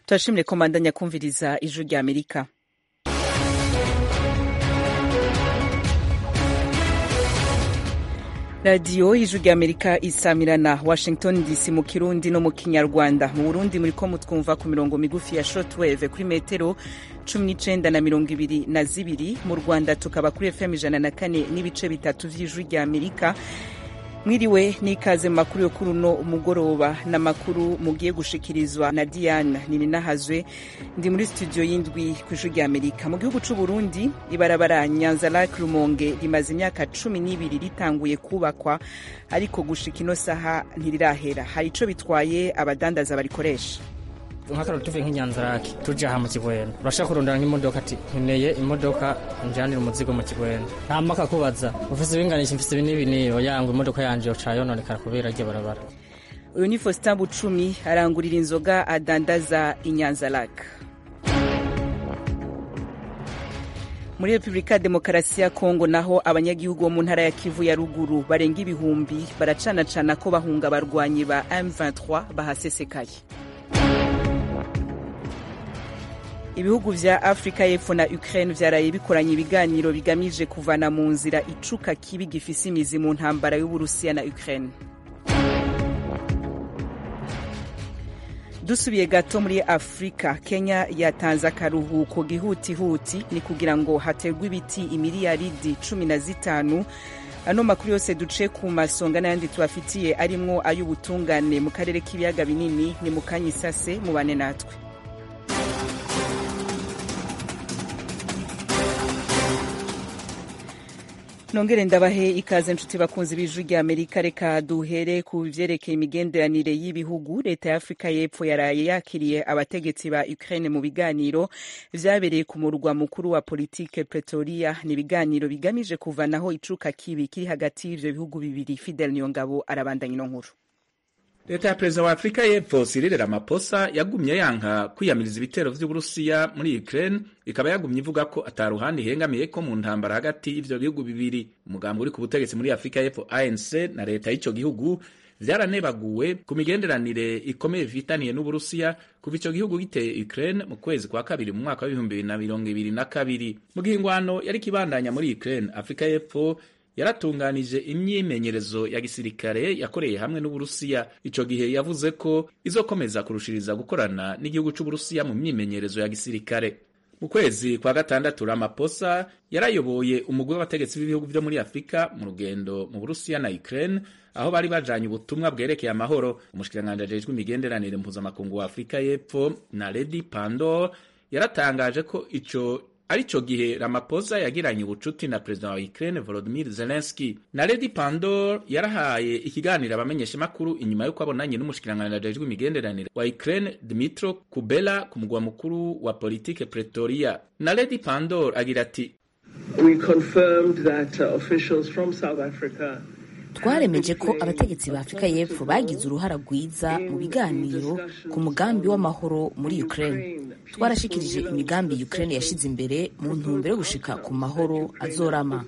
turashimire komandanya kumviriza ijwi rya amerika radiyo y'ijwi rya amerika isamirana washington dc mu kirundi no mu kinyarwanda mu burundi muri ko mutwumva ku mirongo migufi ya shortwave kuri metero cumi n'icenda na mirongo ibiri na zibiri mu rwanda tukaba kuri fm ijana na kane n'ibice bitatu vy'ijwi rya amerika mwiriwe n'ikaze mu makuru yo kuri uno mugoroba n'amakuru mugiye gushikirizwa na diane nininahazwe ndi muri studio y'indwi ku ijwi rya amerika mu gihugu c'u burundi ibarabara nyanza lak rumonge rimaze imyaka cumi n'ibiri ritanguye kubakwa ariko gushika ino saha ntirirahera hari ico bitwaye abadandaza barikoresha nk'akararo tuvuye nk'inyanzarake tuje aha mu kigwena urashaka kurondera nk'imodoka ati nkeneye imodoka njanira umuzigo mu kigwena ntama akakubaza ufise ibinganisha mfise ibi n'ibi niyo yangwa imodoka yanje yoca yononekara kubera iryo barabara uyu ni faustin bucumi arangurira inzoga adandaza inyanzarake muri repubulika ya demokarasi ya kongo naho abanyagihugu bo mu ntara ya kivu ya ruguru barenga ibihumbi baracanacana ko bahunga abarwanyi ba m23 bahasesekaye ibihugu vya afurika y'epfo na ukraine vyaraye bikoranye ibiganiro bigamije kuvana mu nzira icuka kibi gifise imizi mu ntambara y'uburusiya na ukraine dusubiye gato muri afurika kenya yatanze akaruhuko gihutihuti ni kugira ngo haterwe ibiti imiliyaridi cumi na zitanu ano makuru yose duce ku masonga n'ayandi tubafitiye arimwo ay'ubutungane mu karere k'ibiyaga binini ni mu kanya isase mubane natwe nongere ndabahe ikaze nshuti bakunzi b'ijwi rya amerika reka duhere ku vyerekeye imigenderanire y'ibihugu leta ya afurika y'epfo yaraye yakiriye abategetsi ba ukraine mu biganiro vyabereye ku murwa mukuru wa politike pretoria ni ibiganiro bigamije kuvanaho icuka kibi kiri hagati y'ivyo bihugu bibiri fidel niyongabo arabandanya ino nkuru leta ya perezida wa afurika y'epfo Cyril Ramaphosa yagumye yanka kwiyamiriza ibitero vy'uburusiya muri Ukraine ikaba yagumye ivuga ko ataruhande ihengamiye ko mu ntambara hagati y'ivyo bihugu bibiri umugambi uri ku butegetsi muri afurika y'epfo ANC na leta y'ico gihugu vyaranebaguwe ku migenderanire ikomeye bifitaniye n'uburusiya kuva ico gihugu giteye Ukraine mu kwezi kwa kabiri mu mwaka w'ibihumbi bibiri na mirongo ibiri na kabiri mu gihe ingwano yari kibandanya muri Ukraine afurika y'epfo yaratunganije imyimenyerezo ya gisirikare yakoreye hamwe n'uburusiya ico gihe yavuze ko izokomeza kurushiriza gukorana n'igihugu c'uburusiya mu myimenyerezo ya gisirikare mu kwezi kwa gatandatu Ramaphosa yarayoboye umugwi w'abategetsi b'ibihugu vyo muri afurika mu rugendo mu burusiya na Ukraine aho bari bajanye ubutumwa bwerekeye amahoro umushikiranganji ajejwe imigenderanire mpuzamakungu wa afurika y'epfo na Lady Pandor yaratangaje ko ico arico gihe Ramaphosa yagiranye ubucuti na perezida wa Ukraine Volodymyr Zelensky na Lady Pandor yarahaye ikiganiro abamenyesha makuru inyuma yuko abonanye n'umushikiranganji ajejwe imigenderanire wa Ukraine Dmytro Kubela ku mugwa mukuru wa politike Pretoria na Lady Pandor agira ati We confirmed that uh, officials from South Africa twaremeje ko abategetsi ba afurika y'epfo bagize uruhara rwiza mu biganiro ku mugambi w'amahoro muri ukraine twarashikirije imigambi ukraine yashize imbere mu ntumbero yo gushika ku mahoro azorama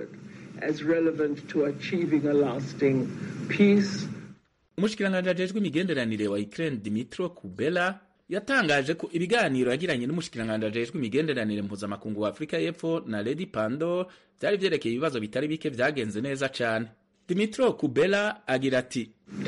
umushikiranganji ajejwe imigenderanire wa ukraine dimitro kubela yatangaje ko ibiganiro yagiranye n'umushikiranganji ajejwe imigenderanire mpuzamakungu wa afurika y'epfo na lady pando vyari vyerekeye ibibazo bitari bike vyagenze neza cane Dimitro Kubela agira ati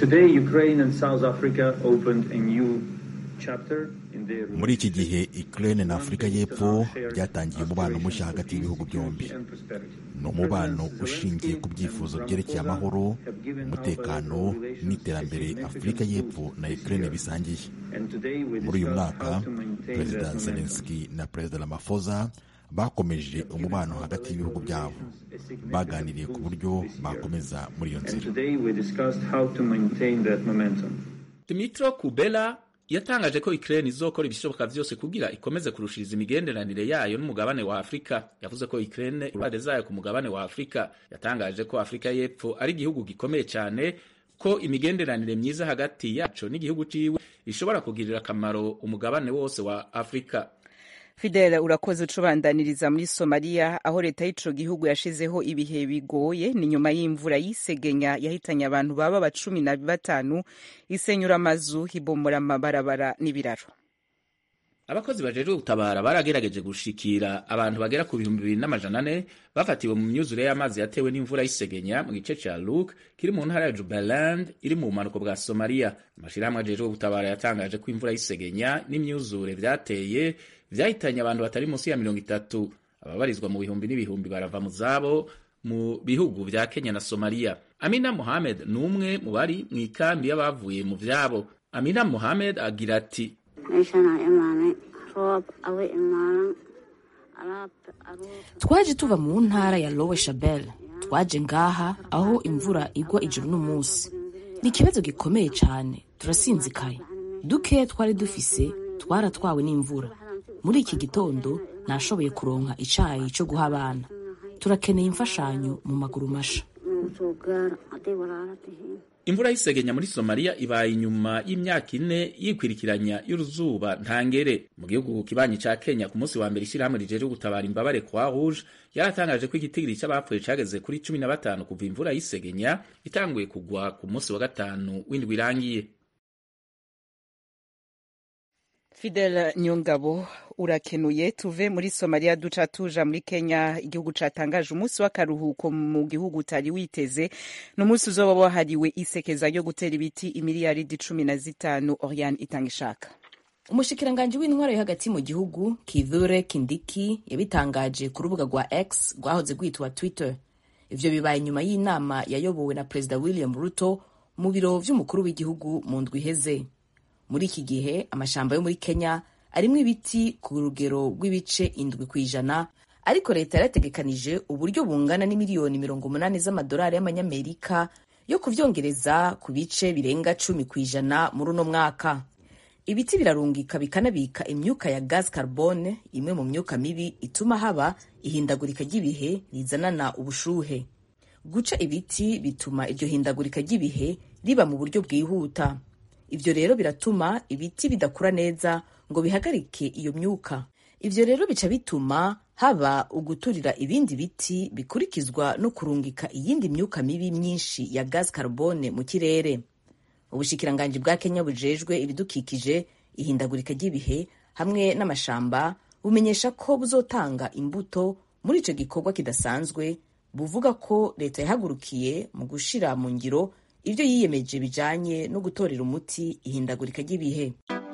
muri iki gihe Ukraine na Afurika y'Epfo byatangiye umubano mushya hagati y'ibihugu byombi ni umubano ushingiye ku byifuzo byerekeye amahoro umutekano n'iterambere Afurika y'Epfo na Ukraine bisangiye muri uyu mwaka Perezida Zelensky na Perezida Ramaphosa bakomeje umubano hagati y'ibihugu byabo baganiriye ku buryo bakomeza muri iyo nzira Dmytro Kubela yatangaje ko Ukraine izokora ibishoboka vyose kugira ikomeze kurushiriza imigenderanire yayo n'umugabane wa Afrika yavuze ko Ukraine uruhare zayo ku mugabane wa Afrika yatangaje ko Afrika y'Epfo ari igihugu gikomeye cyane ko imigenderanire myiza hagati yaco n'igihugu ciwe ishobora kugirira akamaro umugabane wose wa Afrika fidel urakoze ucubandaniriza muri somaliya aho leta y'ico gihugu yashizeho ibihe bigoye ni nyuma y'imvura y'isegenya yahitanye abantu baba ba cumi na batanu isenyura amazu ibomora amabarabara n'ibiraro abakozi bajejwe gutabara baragerageje gushikira abantu bagera ku bihumbi bibiri n'amajana ane bafatiwe mu myuzure y'amazi yatewe n'imvura y'isegenya mu gice ca Luk kiri mu ntara ya Jubaland iri mu bumanuko bwa Somalia amashirahamwe ajejwe gutabara yatangaje ko imvura y'isegenya n'imyuzure vyateye vyahitanye abantu batari munsi ya mirongo itatu ababarizwa mu bihumbi n'ibihumbi barava mu zabo mu bihugu vya Kenya na Somalia Amina Mohamed ni umwe mu bari mu ikambi y'abavuye mu vyabo Amina Mohamed agira ati twaje tuva mu ntara ya lowe shabel twaje ngaha aho imvura igwa ijoro n'umunsi ni ikibazo gikomeye cyane turasinzikaye duke twari dufise twaratwawe n'imvura muri iki gitondo nashoboye kuronka icayi cyo guha abana turakeneye imfashanyo mu maguru masha imvura y'isegenya muri somaliya ibaye inyuma y'imyaka ine yikwirikiranya y'uruzuba ntangere mu gihugu kibanyi ca kenya ku munsi wa mbere ishyirahamwe rijeje gutabara imbabare kwa rouge yaratangaje ko igitigiri c'abapfuye cageze kuri cumi na batanu kuva imvura y'isegenya itanguye kugwa ku munsi wa gatanu w'indwi irangiye Fidel Nyongabo urakenuye tuve muri Somalia duca tuja muri Kenya igihugu catangaje umunsi w'akaruhuko mu gihugu utari witeze n'umunsi uzoba wahariwe isekeza ryo gutera ibiti imiliyaridi cumi na zitanu Oriane itanga ishaka umushikiranganji w'intwaro yo hagati mu gihugu Kithure Kindiki yabitangaje ku rubuga rwa X rwahoze rwitwa Twitter ivyo bibaye nyuma y'inama yayobowe na Perezida William Ruto mu biro vy'umukuru w'igihugu mu ndwi iheze muri iki gihe amashamba yo muri kenya arimwo ibiti ku rugero rw'ibice indwi ku ijana ariko leta yarategekanije uburyo bungana n'imiliyoni mirongo umunani z'amadolari y'amanyamerika yo kuvyongereza ku bice birenga cumi ku ijana muri uno mwaka ibiti birarungika bikanabika imyuka ya gas carbone imwe mu myuka mibi ituma haba ihindagurika ry'ibihe rizanana ubushuhe guca ibiti bituma iryo hindagurika ry'ibihe riba mu buryo bwihuta ivyo rero biratuma ibiti bidakura neza ngo bihagarike iyo myuka ivyo rero bica bituma haba uguturira ibindi biti bikurikizwa no kurungika iyindi myuka mibi myinshi ya gas carbone mu kirere ubushikiranganji bwa kenya bujejwe ibidukikije ihindagurika ry'ibihe hamwe n'amashamba bumenyesha ko buzotanga imbuto muri ico gikorwa kidasanzwe buvuga ko leta yahagurukiye mu gushira mu ngiro ibyo yiyemeje bijanye no gutorera umuti ihindagurika ry'ibihe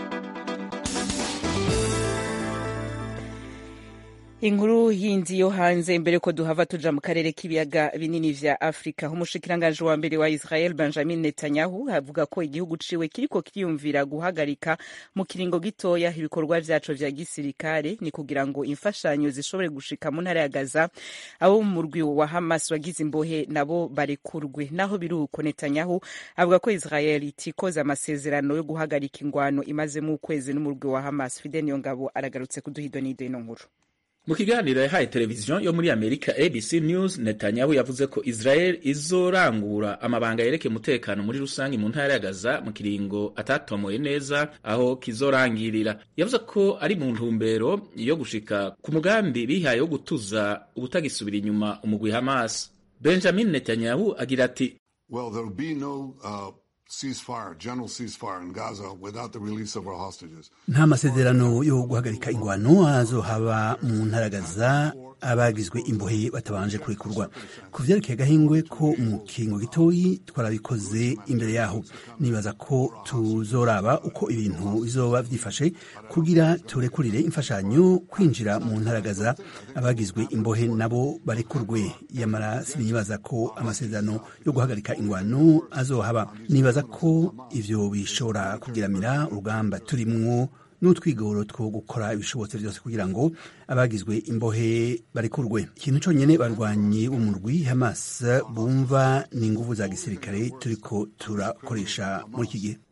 inkuru yindi yo hanze mbere ko duhava tuja mu karere k'ibiyaga binini vya afurika umushikiranganji wa mbere wa israel benjamin netanyahu avuga ko igihugu ciwe kiriko kiriyumvira guhagarika mu kiringo gitoya ibikorwa vyaco vya gisirikare ni kugira ngo imfashanyo zishobore gushika mu ntara ya gaza abo mu murwi wa hamas wagize imbohe nabo barekurwe naho biri uko netanyahu avuga ko israel itikoza amasezerano yo guhagarika ingwano imazemo ukwezi n'umurwi wa hamas fidel niyongabo aragarutse kuduha idonido ino nkuru mu kiganiro yahaye televiziyo yo muri amerika abc news netanyahu yavuze ko israel izorangura amabanga yerekeye umutekano muri rusange mu ntara ya gaza mu kiringo atatomoye neza aho kizorangirira yavuze ko ari mu ntumbero yo gushika ku mugambi bihaye wo gutuza ubutagisubira inyuma umugwi hamas benjamin netanyahu agira ati well, no, uh... ceasefire, general ceasefire in Gaza without the release of our hostages. nta masezerano yo guhagarika ingwano azohaba mu ntara Gaza abagizwe imbohe batabanje kurekurwa ku vyerekeye gahingwe ko mu kingo gitoyi twarabikoze imbere yaho nibaza ko tuzoraba uko ibintu bizoba vyifashe kugira turekurire imfashanyo kwinjira mu ntara Gaza abagizwe imbohe nabo barekurwe yamara sinibaza ko amasezerano yo guhagarika ingwano azohaba nibaza ko ivyo bishobora kugiramira urugamba turimwo n'utwigoro two gukora ibishobotse byose kugira ngo abagizwe imbohe barekurwe ikintu conyene barwanyi b'umurwi Hamas bumva ni inguvu za gisirikare turiko turakoresha muri iki gihe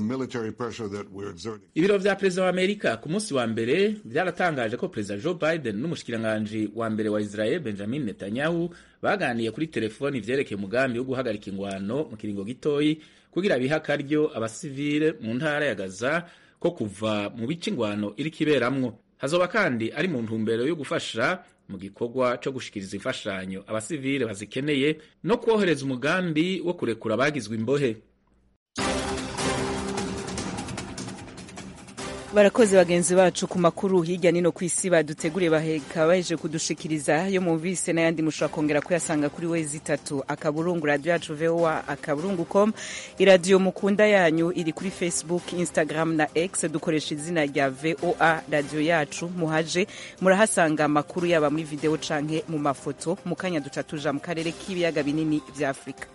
ibiro vya perezida wa amerika ku munsi wa mbere vyaratangaje ko perezida joe biden n'umushikiranganji wa mbere wa israel benjamin netanyahu baganiye kuri telefoni vyerekeye umugambi wo guhagarika ingwano mu kiringo gitoyi kugira biha akaryo abasivile mu ntara ya gaza ko kuva mu bice ingwano iriko iberamwo hazoba kandi ari mu ntumbero yo gufasha mu gikorwa co gushikiriza imfashanyo abasivile bazikeneye no kwohereza umugambi wo kurekura abagizwe imbohe barakoze bagenzi bacu ku makuru hirya nino ku isi baduteguriye baheka baje kudushikiriza yo mumvise n'ayandi mushobora kongera kuyasanga kuri wezi itatu akaburungu radio yacu voa akaburungu com iradiyo mukunda yanyu iri kuri facebook instagram na x dukoresha izina rya voa radio yacu muhaje murahasanga amakuru yaba muri video canke mu mafoto mu kanya duca tuja mu karere k'ibiyaga binini vya afurika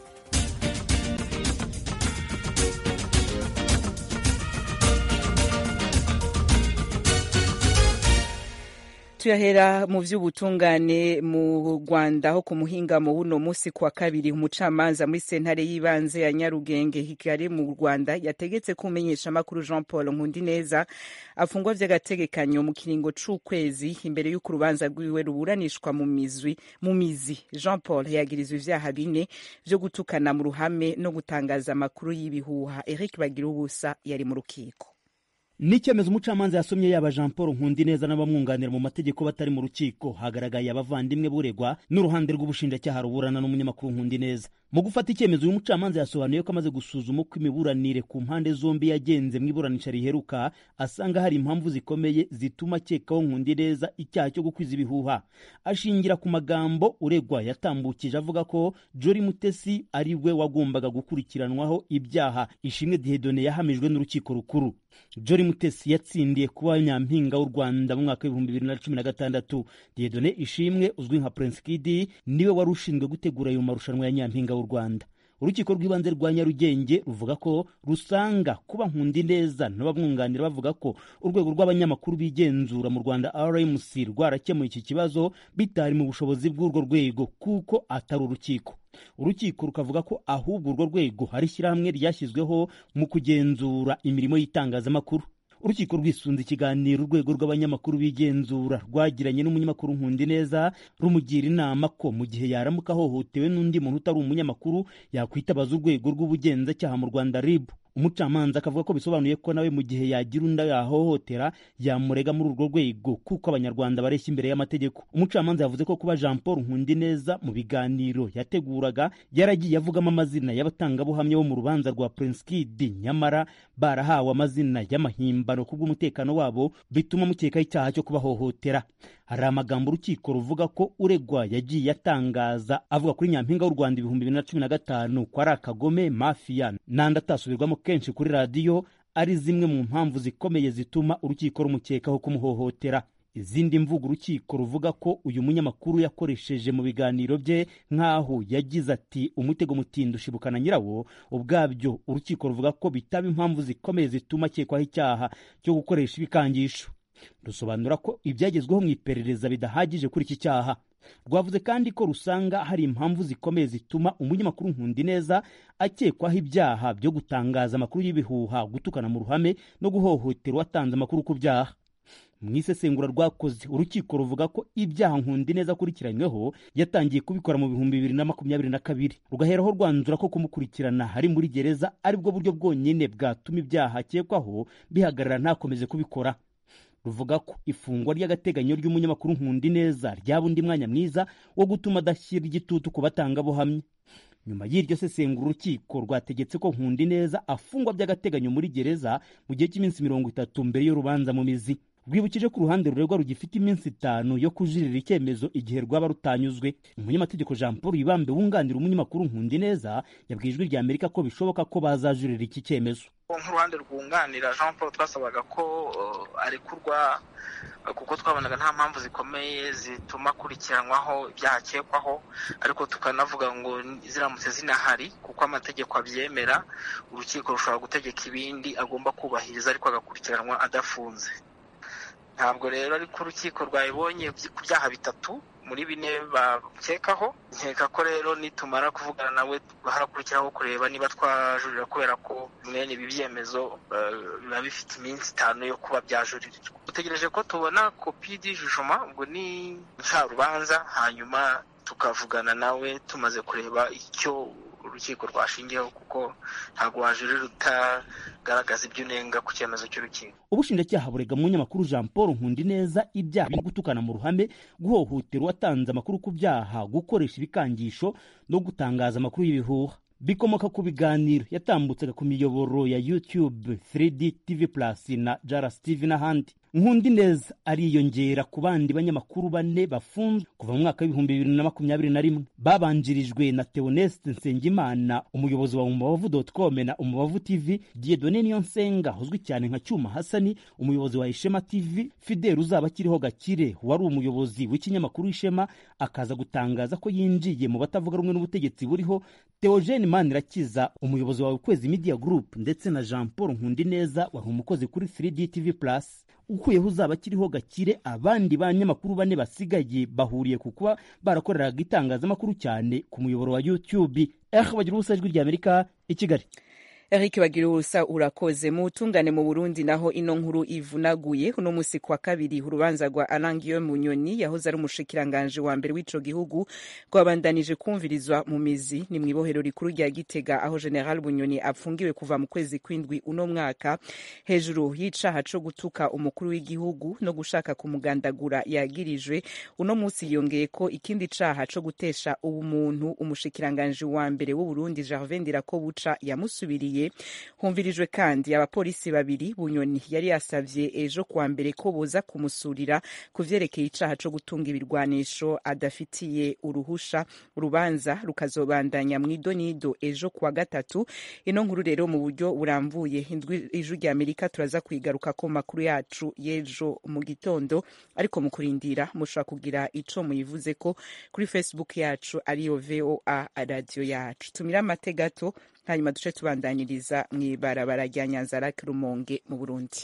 tuyahera mu vy'ubutungane mu rwanda aho ku muhingamo w'uno musi kuwa kabiri umucamanza muri sentare y'ibanze ya nyarugenge kigali mu rwanda yategetse kumenyesha amakuru jean paul nkundineza afungwa vy'agategekanyo mu kiringo c'ukwezi imbere y'uko urubanza rwiwe ruburanishwa mu mizwi mu mizi jean paul yagirizwa ivyaha bine vyo gutukana mu ruhame no gutangaza amakuru y'ibihuha eric bagira ubusa yari mu rukiko ni icyemezo umucamanza yasomye yaba jean paul nkundineza n'abamwunganira mu mategeko batari mu rukiko hagaragaye abavandimwe buregwa n'uruhande rw'ubushinjacyaha ruburana n'umunyamakuru nkundineza mu gufata icyemezo uyu mucamanza yasobanuye ko amaze gusuzuma uko imiburanire ku mpande zombi yagenze mu iburanisha riheruka asanga hari impamvu zikomeye zituma akekaho nkundineza icyaha cyo gukwiza ibihuha ashingira ku magambo uregwa yatambukije avuga ko jori mutesi ari we wagombaga gukurikiranwaho ibyaha ishimwe dihedone yahamijwe n'urukiko rukuru jori mutesi yatsindiye kuba nyampinga w'u rwanda mu mwaka w'ibihumbi bibiri na cumi na gatandatu diyedone ishimwe uzwi nka prince kidi niwe wari ushinzwe gutegura ayo marushanwa ya nyampinga w'u rwanda urukiko rw'ibanze rwa nyarugenge ruvuga ko rusanga kuba nkundi neza n'abamwunganira bavuga ko urwego rw'abanyamakuru bigenzura mu rwanda rmc rwarakemuye iki kibazo bitari mu bushobozi bw'urwo rwego kuko atari urukiko urukiko rukavuga ko ahubwo urwo rwego hari ishyirahamwe ryashyizweho mu kugenzura imirimo y'itangazamakuru urukiko rwisunze ikiganiro urwego rw'abanyamakuru bigenzura rwagiranye n'umunyamakuru nkundi neza rumugira inama ko mu gihe yaramuka ahohotewe n'undi muntu utari umunyamakuru yakwitabaza urwego rw'ubugenzacyaha mu rwanda rib umucamanza akavuga ko bisobanuye ko nawe mu gihe yagira undi yahohotera yamurega muri urwo rwego kuko abanyarwanda bareshya imbere y'amategeko umucamanza yavuze ko kuba jean paul nkundineza mu biganiro yateguraga yaragiye avugamo amazina y'abatangabuhamya bo mu rubanza rwa prince kid nyamara barahawe amazina y'amahimbano kubw'umutekano wabo bituma mukekaho icyaha cyo kubahohotera hari amagambo urukiko ruvuga ko uregwa yagiye atangaza avuga kuri nyampinga w'u rwanda ibihumbi bibiri na cumi na gatanu ko ari akagome mafiya n'andi atasubirwamo kenshi kuri radiyo ari zimwe mu mpamvu zikomeye zituma urukiko rumukekaho kumuhohotera izindi mvugo urukiko ruvuga ko uyu munyamakuru yakoresheje mu biganiro bye nk'aho yagize ati umutego mutindi ushibukana nyirawo ubwabyo urukiko ruvuga ko bitaba impamvu zikomeye zituma akekwaho icyaha cyo gukoresha ibikangisho rusobanura ko ibyagezweho mu iperereza bidahagije kuri iki cyaha rwavuze kandi ko rusanga hari impamvu zikomeye zituma umunyamakuru nkundi neza akekwaho ibyaha byo gutangaza amakuru y'ibihuha gutukana mu ruhame no guhohotera uwatanze amakuru ku byaha mu isesengura rwakoze urukiko ruvuga ko ibyaha nkundi neza akurikiranyweho yatangiye kubikora mu bihumbi bibiri na makumyabiri na kabiri rugaheraho rwanzura ko kumukurikirana hari muri gereza aribwo buryo bwonyine bwatuma ibyaha akekwaho bihagarara ntakomeze kubikora ruvuga ko ifungwa ry'agateganyo ry'umunyamakuru nkundi neza ryaba undi mwanya mwiza wo gutuma adashyira igitutu ku batangabuhamya nyuma y'iryo sesengura urukiko rwategetse ko nkundi neza afungwa by'agateganyo muri gereza mu gihe cy'iminsi mirongo itatu mbere y'urubanza mu mizi rwibukije ko uruhande ruregwa rugifite iminsi itanu yo kujurira icyemezo igihe rwaba rutanyuzwe umunyamategeko jean paul ibambe wunganira umunyamakuru nkundi neza yabwiye ijwi rya amerika ko bishoboka ko bazajurira iki cyemezo nk'uruhande rwunganira jean paul twasabaga ko arekurwa kuko twabonaga nta mpamvu zikomeye zituma akurikiranwaho ibyaha akekwaho ariko tukanavuga ngo ziramutse zinahari kuko amategeko abyemera urukiko rushobora gutegeka ibindi agomba kubahiriza ariko agakurikiranwa adafunze ntabwo rero ariko urukiko rwabibonye ku byaha bitatu muri bine bakekaho nkeka ko rero nitumara kuvugana nawe harakurikiraho kureba niba twajurira kubera ko mwene ibi byemezo biba bifite iminsi itanu yo kuba byajuririrwa dutegereje ko tubona kopi y'ijujuma ubwo ni ncarubanza hanyuma tukavugana nawe tumaze kureba icyo urukiko rwashingiyeho kuko ntabwo wajurira utagaragaza ibyo unenga ku cyemezo cy'urukiko ubushinjacyaha burega umunyamakuru jean paul nkundi neza ibyaha byo gutukana mu ruhame guhohotera uwatanze amakuru ku byaha gukoresha ibikangisho no gutangaza amakuru y'ibihuha bikomoka ku biganiro yatambutsaga ku miyoboro ya youtube 3d tv plus na jaras tv n'ahandi nkundi neza ariyongera ku bandi banyamakuru bane bafunzwe kuva mu mwaka w'ibihumbi bibiri na makumyabiri na rimwe babanjirijwe na theoneste nsengimana umuyobozi wa umubavu com na umubavu tv diedone niyonsenga uzwi cyane nka cyuma hasani umuyobozi wa ishema tv fidel uzaba akiriho gakire wari umuyobozi w'ikinyamakuru ishema akaza gutangaza ko yinjiye mu batavuga rumwe n'ubutegetsi buriho theogene manirakiza umuyobozi wa ukwezi media group ndetse na jean paul nkundineza wari umukozi kuri 3d tv plus ukuyeho uzaba akiriho gakire abandi banyamakuru bane basigaye bahuriye ku kuba barakoreraga itangazamakuru cyane ku muyoboro wa youtube eh bagira ubusa ijwi ry'amerika i kigali Eric Bagirusa urakoze mu butungane mu Burundi naho ino nkuru ivunaguye uno musi kwa kabiri urubanza rwa Alain Guillaume Munyoni yahoze ari umushikiranganje wa mbere w'ico gihugu rwabandanije kumvirizwa mu mizi ni mw'ibohero rikuru rya Gitega aho General Bunyoni apfungiwe kuva mu kwezi kwindwi uno mwaka hejuru y'icaha co gutuka umukuru w'igihugu no gushaka kumugandagura yagirijwe uno musi yongeye ko ikindi caha co gutesha ubumuntu umushikiranganje wa mbere w'u Burundi Gervais Ndirakobuca yamusubiriye humvirijwe kandi abapolisi babiri bunyoni yari yasavye ejo kuwa mbere ko boza kumusurira ku vyerekeye icaha co gutunga ibirwanisho adafitiye uruhusha urubanza rukazobandanya mw'idonido ejo kuwa gatatu ino nkuru rero mu buryo burambuye ijwi rya amerika turaza kuyigaruka ko makuru yacu y'ejo mu gitondo ariko mu kurindira mushobora kugira ico muyivuze ko kuri facebook yacu ariyo voa radio yacu tumira amate gato hanyuma duce tubandanyiriza mu ibarabara rya nyanzarake rumonge mu burundi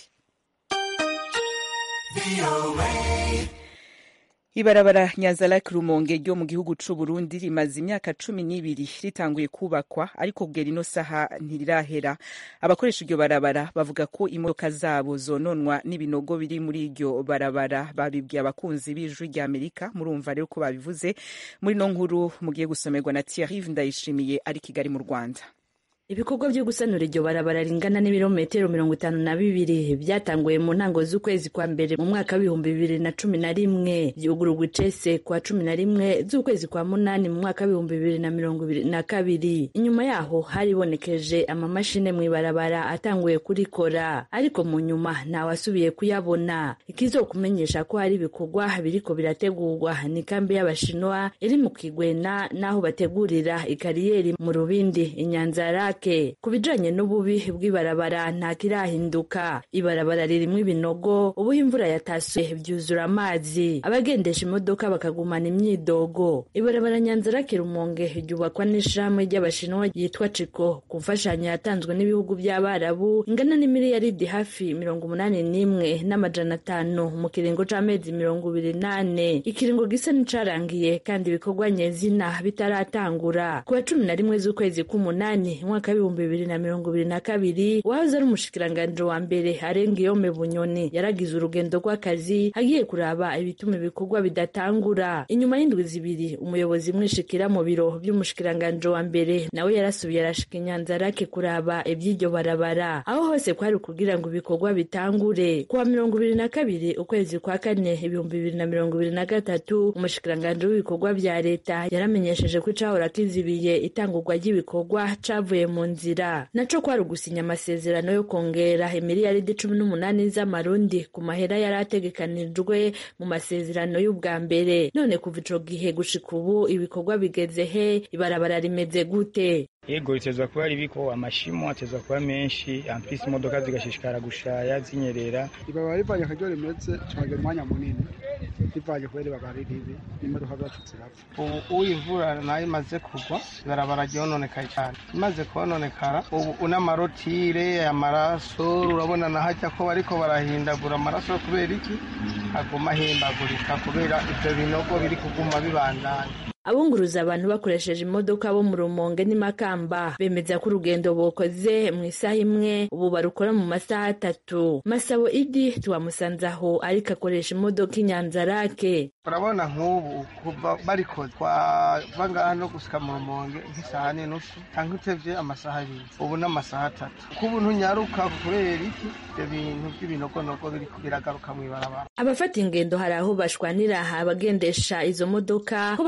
ibarabara nyanzarake rumonge ryo mu gihugu c'u burundi rimaze imyaka cumi n'ibiri ritanguye kubakwa ariko kugera ino saha ntirirahera abakoresha iryo barabara bavuga ko imodoka zabo zononwa n'ibinogo biri muri iryo barabara babibwiye abakunzi b'ijwi rya amerika murumva rero ko babivuze muri no nkuru mugiye gusomerwa na thierry ndayishimiye ari kigali mu rwanda ibikorwa byo gusanura iryo barabara ringana n'ibirometero mirongo itanu na bibiri byatanguye mu ntango z'ukwezi kwa mbere mu mwaka w'ibihumbi bibiri na cumi na rimwe byugururwa icese kwa cumi na rimwe z'ukwezi kwa munani mu mwaka w'ibihumbi bibiri na mirongo ibiri na kabiri inyuma yaho haribonekeje amamashine mu ibarabara atanguye kurikora ariko mu nyuma ntawasubiye kuyabona ikizokumenyesha ko hari ibikorwa biriko birategurwa ni kambi y'abashinwa iri mu kigwena n'aho bategurira ikariyeri mu rubindi inyanzara ku bijanye n'ububi bw'ibarabara nta kirahinduka ibarabara ririmwo ibinogo ubuho imvura yatasuye byuzura amazi abagendesha imodoka bakagumana imyidogo ibarabara nyanzarake rumonge ryubakwa n'ishirahamwe ry'abashinwa yitwa ciko ku mfashanyo yatanzwe n'ibihugu by'abarabu ingana n'imiliyaridi hafi mirongo umunani n'imwe n'amajana atanu mu kiringo c'amezi mirongo ibiri nane ikiringo gisa n'icarangiye kandi ibikorwa nyezina bitaratangura ku wa cumi na rimwe z'ukwezi k'umunani mwaka w'ibihumbi bibiri na mirongo ibiri na kabiri wahoze ari umushikiranganji wa mbere arenga iyome bunyoni yaragize urugendo rw'akazi agiye kuraba ibituma ibikorwa bidatangura inyuma y'indwi zibiri umuyobozi mwishikira mu biro by'umushikiranganji wa mbere nawe yarasubiye arashika inyanzarake kuraba iby'iryo barabara aho hose kwari kugira ngo ibikorwa bitangure kuwa mirongo ibiri na kabiri ukwezi kwa kane ibihumbi bibiri na mirongo ibiri na gatatu umushikiranganji w'ibikorwa vya leta yaramenyesheje ko icahora kizibiye itangurwa ry'ibikorwa cavuye mu nzira naco kwari ugusinya amasezerano yo kongera imiliyaridi cumi n'umunani z'amarundi ku mahera yari ategekanijwe mu masezerano y'ubwa mbere none kuva ico gihe gushika ubu ibikorwa bigeze he ibarabara rimeze gute yego ritezwa kuba ribiko amashimo atezwa kuba menshi ampisi imodoka zigashishikara gushaya zinyerera ibarabara rivanye akaryo rimeze cagera umwanya munini rivanye kubera ibarabara ribi n'imodoka zacu zirapfa ubu uyivura nayo imaze kugwa ibarabara ryononekaye cyane imaze kononekara ubu n'amarotire amaraso urabona nahajya ko bariko barahindagura amaraso kubera iki aguma ahimbagurika kubera ivyo binogo biri kuguma bibandanya abunguruza abantu bakoresheje imodoka bo mu rumonge n'imakamba bemeza ko urugendo bokoze mu isaha imwe ubu barukora mu masaha atatu masabo idi tuwamusanze aho ariko akoresha imodoka inyanzarake urabona nk'ubu kuva barikoze twava ngaha no gusika mu rumonge nk'isaha n'inusu cyangwa utevye amasaha abiri ubu n'amasaha atatu kubu ntunyaruka kubera iki ibyo bintu by'ibinogonogo biriko biragaruka mw'ibarabara abafata ingendo hari aho bashwanira abagendesha izo modoka ko bariko baraba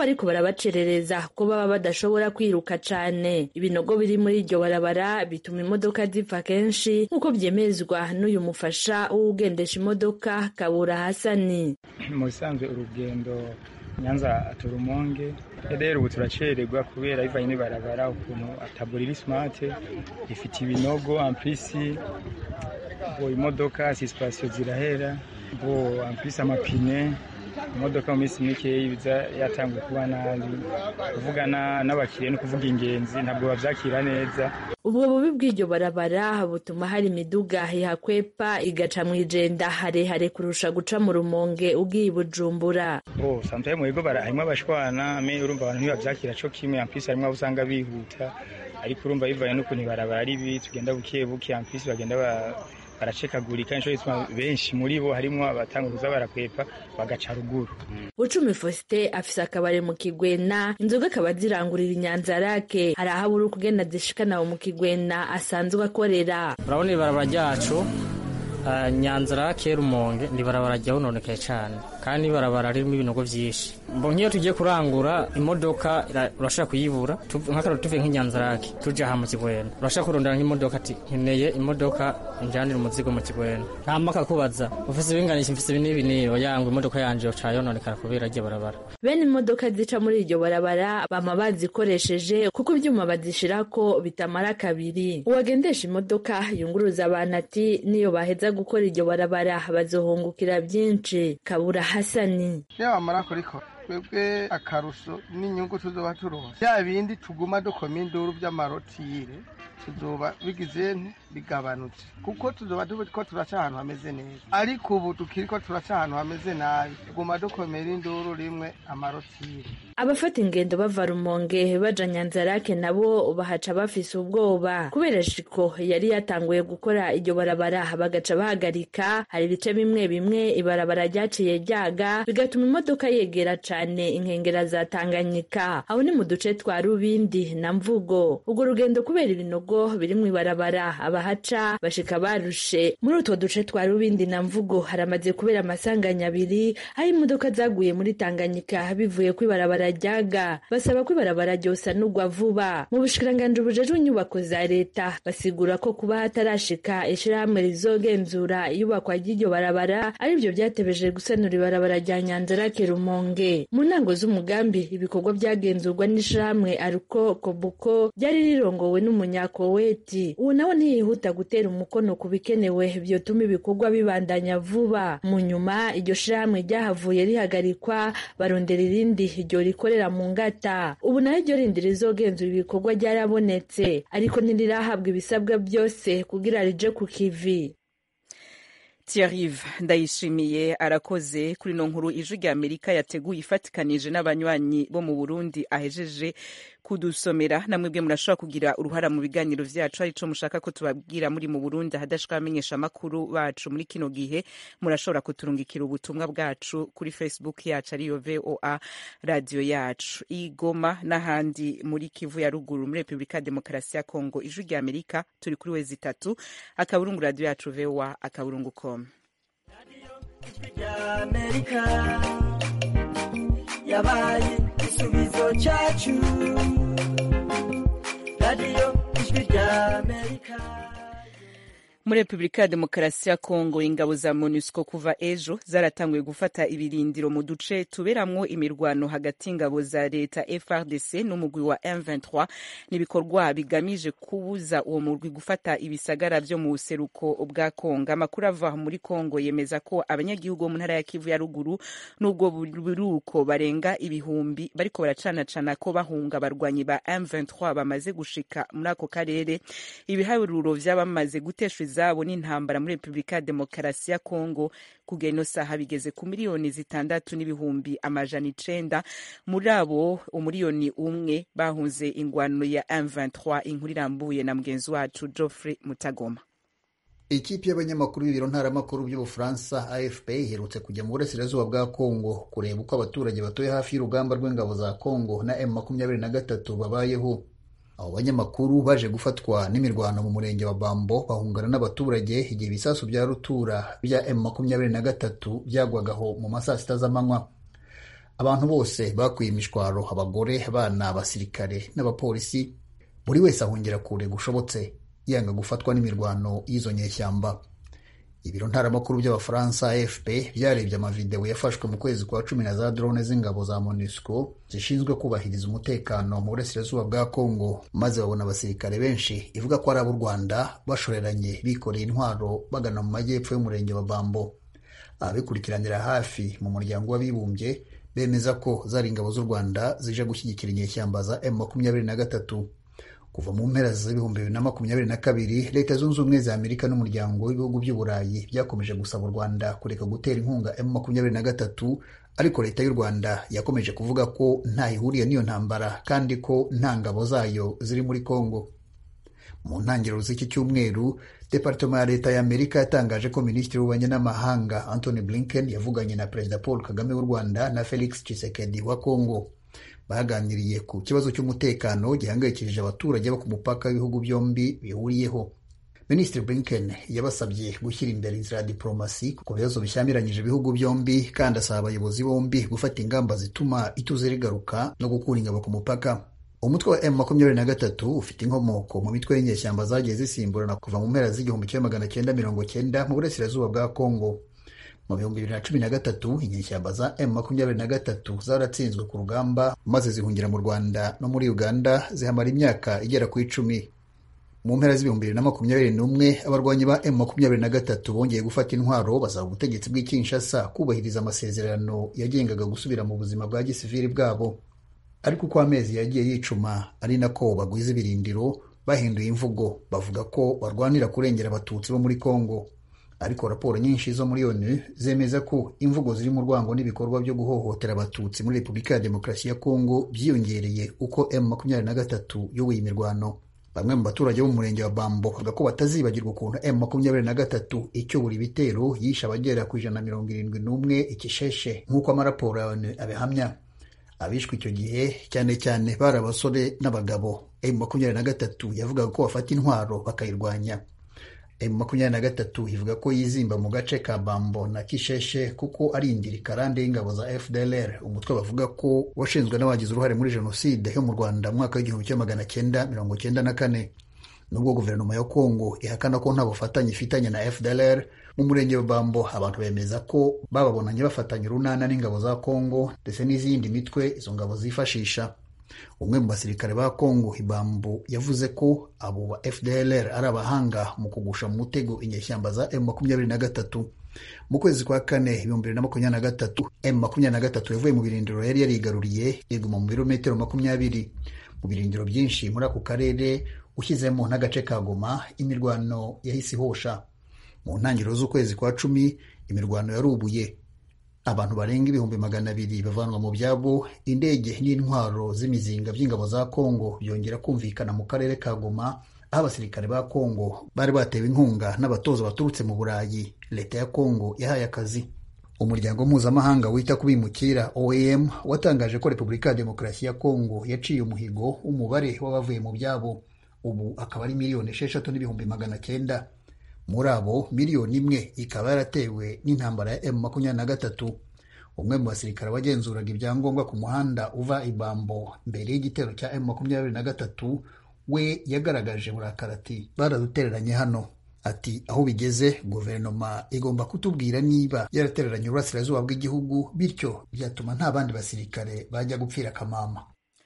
birabacerereza ko baba badashobora kwiruka cane ibinogo biri muri iryo barabara bituma imodoka zipfa kenshi nk'uko vyemezwa n'uyu mufasha w'ugendesha imodoka kabura hasani mu bisanzwe urugendo nyanza turumonge rero ubu turacererwa kubera bivanye n'ibarabara ukuntu ataburiri smart ifite ibinogo amplisi bo imodoka sisipasiyo zirahera bo amplisi amapine imodoka mu minsi mikeya biza yatanguye kuba nabi kuvugana n'abakiriya no kuvuga ingenzi ntabwo bavyakira neza ubwo bubi bw'iryo barabara butuma hari imiduga ihakwepa igaca mu ijenda harehare kurusha guca mu rumonge ugiye i bujumbura oh samtaye mu bigo harimwo abashwana me urumva abantu ntibavyakira co kimwe ampisi harimwo abo usanga bihuta ariko urumva bivanye n'ukuntu ibarabara ari bibi tugenda buke buke ampisi bagenda baracekagurika inshuro zituma benshi muri bo harimwo abatanga kuza barakwepa bagaca ruguru bucumi faustin afise akabari mu kigwena inzoga akaba zirangurira inyanzarake hari aho abura ukugenda zishikana mu kigwena asanzwe akorera urabona ibarabara ryacu nyanzarake rumonge ni ibarabara ryahononekaye cyane kandi ibarabara ririmo ibinogo byinshi mbo nk'iyo tugiye kurangura imodoka urashobora kuyibura nk'akararo tuvuye nk'inyanzarake tujya aha mu kigwena urashobora kurondera nk'imodoka ati nkeneye imodoka njyanira umuzigo mu kigwena nta mpaka kubaza ufise ibinganisha mfise ibi n'ibi niyo yangwa imodoka yanje yoca yononekara kubera iryo barabara bene imodoka zica muri iryo barabara bama bazikoresheje kuko ibyuma bazishirako bitamara kabiri uwagendesha imodoka yunguruza abantu ati niyo baheza gukora iryo barabara bazohungukira byinshi kabura hasani iyo bamara kurikora twebwe akarusho n'inyungu tuzoba turonse bya bindi tuguma dukoma induru by'amarotire tuzoba bigize bigabanutse kuko tuzoba ko turaca ahantu hameze neza ariko ubu tukiriko turaca ahantu hameze nabi tuguma dukomera induru rimwe amarotire abafata ingendo bava rumonge baja nyanzarake nabo bahaca bafise ubwoba kubera shiko yari yatanguye gukora iryo barabara bagaca bahagarika hari ibice bimwe bimwe ibarabara ryaciye ryaga bigatuma imodoka yegera cane inkengera za tanganyika aho ni mu duce twa rubindi na mvugo urwo rugendo kubera ibinogo biri mu ibarabara abahaca bashika barushe muri utwo duce twa rubindi na mvugo haramaze kubera amasanganya abiri aho imodoka zaguye muri tanganyika bivuye ku ibarabara ryaga basaba ko ibarabara ryosanurwa vuba mu bushikiranganji bujejwe inyubako za leta basigura ko kuba hatarashika ishirahamwe rizogenzura iyubakwa ry'iryo barabara arivyo vyatebeje gusanura ibarabara rya nyanzarake rumonge mu ntango z'umugambi ibikorwa byagenzurwa n'ishirahamwe aruko kobuko ryari rirongowe n'umunyakoweti uwo nawe ntiyihuta gutera umukono ku bikenewe vyotuma ibikorwa bibandanya vuba mu nyuma iryo shirahamwe ryahavuye rihagarikwa barondera irindi ryo rikorera mu ngata ubu nayo ryo rindi rizogenzura ibikorwa ryarabonetse ariko ntirirahabwa ibisabwa byose kugira rije ku kivi Thierry ndayishimiye arakoze kuri no nkuru ijwi rya Amerika yateguye ifatikanije n'abanywanyi bo mu Burundi ahejeje kudusomera namwebwe murashobora kugira uruhara mu biganiro vyacu arico mushaka ko tubabwira muri mu Burundi ahadashika amenyesha makuru bacu muri kino gihe murashobora kuturungikira ubutumwa bwacu kuri Facebook yacu ariyo VOA radio yacu igoma n'ahandi muri Kivu ya ruguru muri Republika ya Demokarasi ya Kongo ijwi rya Amerika turi kuri wezi itatu akaburungu radio yacu VOA akaburungu com Amerika yabaye igisubizo cyacu radiyo ijwi rya amerika muri repubulika ya demokarasi ya kongo ingabo za monusco kuva ejo zaratanguye gufata ibirindiro mu duce tuberamwo imirwano hagati y'ingabo za leta frdc n'umugwi wa m23 n'ibikorwa bigamije kubuza uwo murwi gufata ibisagara vyo mu buseruko bwa kongo amakuru ava muri kongo yemeza ko abanyagihugu bo mu ntara ya kivu ya ruguru n'ubwo buruko barenga ibihumbi bariko baracanacana ko bahunga abarwanyi ba m23 bamaze gushika muri ako karere ibiharuro vy'abamaze guteshwa izabo n'intambara muri repubulika ya demokarasi ya kongo kugera ino saha bigeze ku miliyoni zitandatu n'ibihumbi amajana icenda muri abo umuriyoni umwe bahunze ingwano ya M23 inkuru irambuye na mugenzi wacu Geoffrey Mutagoma ikipe y'abanyamakuru b'ibiro ntaramakuru by'ubufaransa afp iherutse kujya mu burasirazuba bwa kongo kureba uko abaturage batuye hafi y'urugamba rw'ingabo za kongo na m makumyabiri na gatatu babayeho abo banyamakuru baje gufatwa n'imirwano mu murenge wa bambo bahungana n'abaturage igihe ibisasu bya rutura bya m makumyabiri na gatatu byagwagaho mu masaa sita z'amanywa abantu bose bakuye imishwaro abagore abana abasirikare n'abapolisi buri wese ahungira kure gushobotse yanga gufatwa n'imirwano y'izo nyeshyamba ibiro ntaramakuru by'abafaransa afp byarebye amavidewo yafashwe mu kwezi kwa cumi na za drone z'ingabo za monusco zishinzwe kubahiriza umutekano mu burasirazuba bwa congo maze babona abasirikare benshi ivuga ko ari ab'u rwanda bashoreranye bikoreye intwaro bagana mu majyepfo y'umurenge wa bambo ababikurikiranira hafi mu muryango w'abibumbye bemeza ko zari ingabo z'u rwanda zije gushyigikira inyeshyamba za m makumyabiri na gatatu kuva mu mpera z'ibihumbi bibiri na makumyabiri na kabiri leta zunze ubumwe za amerika n'umuryango w'ibihugu by'uburayi byakomeje gusaba u rwanda kureka gutera inkunga m makumyabiri na gatatu ariko leta y'u rwanda yakomeje kuvuga ko nta ihuriye n'iyo ntambara kandi ko nta ngabo zayo ziri muri congo mu ntangiriro z'iki cyumweru departema ya leta ya amerika yatangaje ko minisitiri w'ububanyi n'amahanga anthony blinken yavuganye na perezida paul kagame w'u rwanda na felix tshisekedi wa congo baganiriye ku kibazo cy'umutekano gihangayikishije abaturage bo ku mupaka w'ibihugu byombi bihuriyeho minisitiri blinken yabasabye gushyira imbere inzira ya diporomasi ku bibazo bishyamiranyije ibihugu byombi kandi asaba abayobozi bombi gufata ingamba zituma ituze rigaruka no gukura ingabo ku mupaka umutwe wa m makumyabiri na gatatu ufite inkomoko mu mitwe y'inyeshyamba zagiye zisimburana kuva mu mpera z'igihumbi kimwe magana cyenda mirongo cyenda mu burasirazuba bwa kongo mu bihumbi bibiri na cumi na gatatu inyeshyamba za m makumyabiri na gatatu zaratsinzwe ku rugamba maze zihungira mu rwanda no muri uganda zihamara imyaka igera ku icumi mu mpera z'ibihumbi bibiri na makumyabiri n'umwe abarwanyi ba m makumyabiri na gatatu bongeye gufata intwaro basaba ubutegetsi bw'i kinshasa kubahiriza amasezerano yagengaga gusubira mu buzima bwa gisivili bwabo ariko uko amezi yagiye yicuma ari nako bagwiza ibirindiro bahinduye imvugo bavuga ko barwanira kurengera abatutsi bo muri congo ariko raporo nyinshi zo muri onu zemeza ko imvugo ziri mu rwango n'ibikorwa byo guhohotera abatutsi muri repubulika ya demokarasi ya kongo byiyongereye uko m makumyabiri na gatatu yoboye imirwano bamwe mu baturage bo mu murenge wa bambo bavuga ko batazibagirwa ukuntu m makumyabiri na gatatu icyobora ibitero yishe abagera ku ijana na mirongo irindwi n'umwe ikisheshe nk'uko amaraporo ya onu abihamya abishwe icyo gihe cyane cyane bari abasore n'abagabo m makumyabiri na gatatu yavugaga ko bafata intwaro bakayirwanya m makumyabiri na gatatu ivuga ko yizimba mu gace ka bambo na kisheshe kuko ari indiri karande y'ingabo za fdlr umutwe bavuga ko washinzwe n'abagize uruhare muri jenoside yo mu rwanda mu mwaka w'igihumbi kimwe magana cyenda mirongo cyenda na kane nubwo guverinoma ya kongo ihakana ko nta bufatanye ifitanye na fdlr mu murenge wa bambo abantu bemeza ko bababonanye bafatanya urunana n'ingabo za kongo ndetse n'izindi mitwe izo ngabo zifashisha umwe mu basirikare ba kongo ibambo yavuze ko abo ba fdlr ari abahanga mu kugusha mu mutego inyeshyamba za m makumyabiri na gatatu mu kwezi kwa kane ibihumbi bibiri na makumyabiri na gatatu m makumyabiri na gatatu yavuye mu birindiro yari yarigaruriye iguma mu birometero makumyabiri mu birindiro byinshi muri ako karere ushyizemo n'agace ka goma imirwano yahise ihosha mu ntangiriro z'ukwezi kwa cumi imirwano yarubuye abantu barenga ibihumbi magana abiri bavanwa mu byabo indege n'intwaro z'imizinga by'ingabo za kongo byongera kumvikana mu karere ka goma aho abasirikare ba kongo bari batewe inkunga n'abatoza baturutse mu burayi leta ya kongo yahaye akazi umuryango mpuzamahanga wita ku bimukira oem watangaje ko repubulika ya demokarasi ya kongo yaciye umuhigo w'umubare w'abavuye mu byabo ubu akaba ari miliyoni esheshatu n'ibihumbi magana cyenda muri abo miliyoni imwe ikaba yaratewe n'intambara ya m makumyabiri na gatatu umwe mu basirikare wagenzuraga ibyangombwa ku muhanda uva ibambo mbere y'igitero cya m makumyabiri na gatatu we yagaragaje burakara ati baradutereranye hano ati aho bigeze guverinoma igomba kutubwira niba yaratereranye uburasirazuba bw'igihugu bityo byatuma nta bandi basirikare bajya gupfira akamama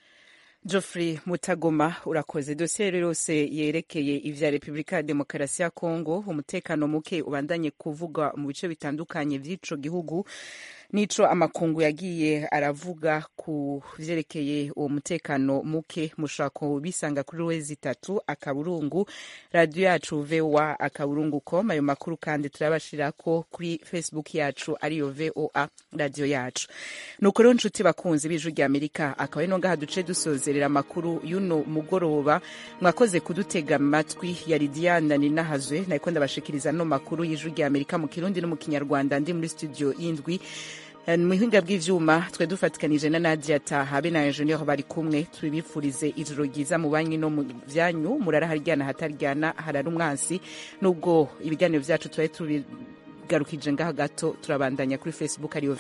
Geoffrey Mutagoma urakoze dosiye rero yose yerekeye ivya Repubulika ya Demokarasi ya Kongo umutekano muke ubandanye kuvugwa mu bice bitandukanye vy'ico gihugu nico amakungu yagiye aravuga ku vyerekeye uwo mutekano muke mushaka bisanga kuri wezi itatu akaburungu radio yacu VOA akaburungu com ayo makuru kandi turabashirako kuri Facebook yacu ariyo VOA radio yacu nuko rero nshuti bakunzi b'ijwi rya Amerika akaba ari no ngaha duce dusozerera amakuru y'uno mugoroba mwakoze kudutega amatwi yari Diana Ninahazwe nariko ndabashikiriza no makuru y'ijwi rya Amerika mu Kirundi no mu Kinyarwanda ndi muri studio y'indwi mu buhinga bw'ivyuma twe dufatikanije na Nadia Taha be na Engineer bari kumwe tubifurize ijoro ryiza mu banki no mu vyanyu murara haryana hataryana harara umwansi nubwo ibiganiro vyacu twari tubigarukije ngaha gato turabandanya kuri Facebook ariyo